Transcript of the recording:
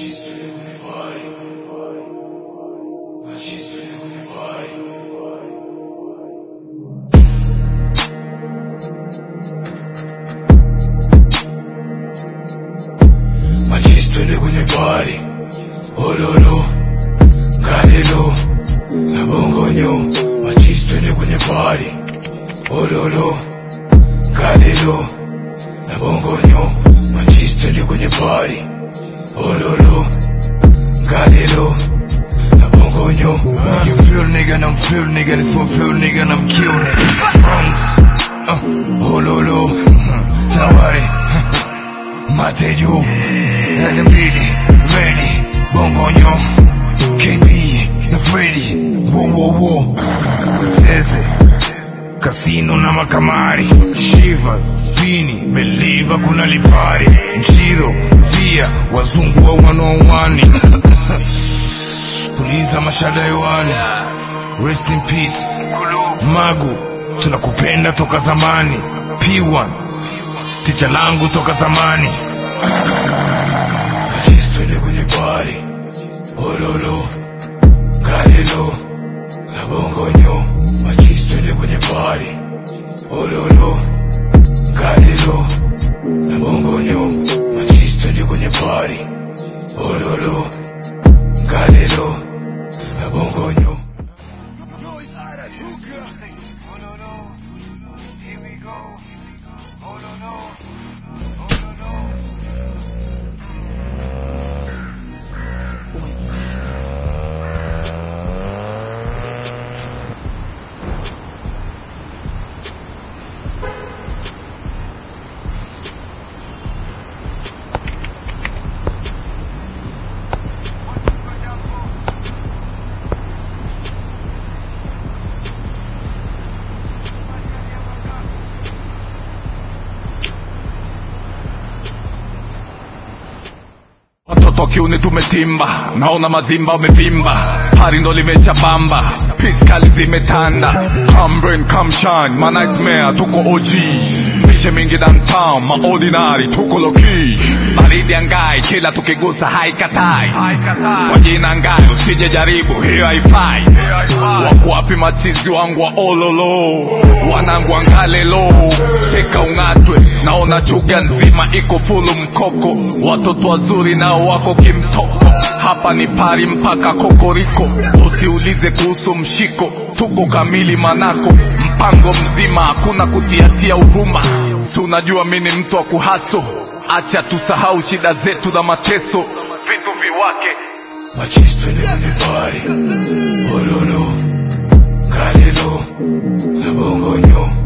Twende kwenye party Ololo Kalelo Na bongonyo Machis twende kwenye party Ololo Kalelo Na bongonyo Machis twende kwenye party Ololo Kalelo Na bongonyo Make you feel nigga and I'm feel nigga This one feel nigga and I'm kill nigga Bronx uh, Ololo Tawari Mateju Nagambili Ready Bongonyo KB na Freddy Wo wo wo Zeze Casino na makamari Shivas Pini Believe kuna lipari Njiro Via Wazungu wa wanaowani Puliza mashada hewani Rest in peace Magu Tunakupenda toka zamani P1 Ticha langu toka zamani Achis twende kwenye party Ololo Kalelo Na bongonyo Achis twende kwenye party Ololo Kalelo Na bongonyo Achis twende kwenye party Ololo Kalelo Na bongonyo Watoto kiuni tumetimba, naona mazimba wamevimba, hari ndo limesha bamba, piskali zimetanda, come rain come shine, my nightmare tuko OG, mishe mingi downtown, ma ordinary tuko low key, baridi angai, kila tukigusa haikatai, kwa jina ngai usije jaribu, hiyo haifai, wako wapi machizi wangu wa ololo, wanangu angalelo, cheka ung'atwe, naona chuga nzima iko fulu mkoko, watoto wazuri nao wako kimtoko, hapa ni pari mpaka kokoriko, usiulize kuhusu mshiko, tuko kamili manako, mpango mzima, hakuna kutiatia huruma, si unajua mi ni mtu wa kuhaso, acha tusahau shida zetu na mateso, vitu viwake Machis twende kwenye party Ololo Kalelo Na bongonyo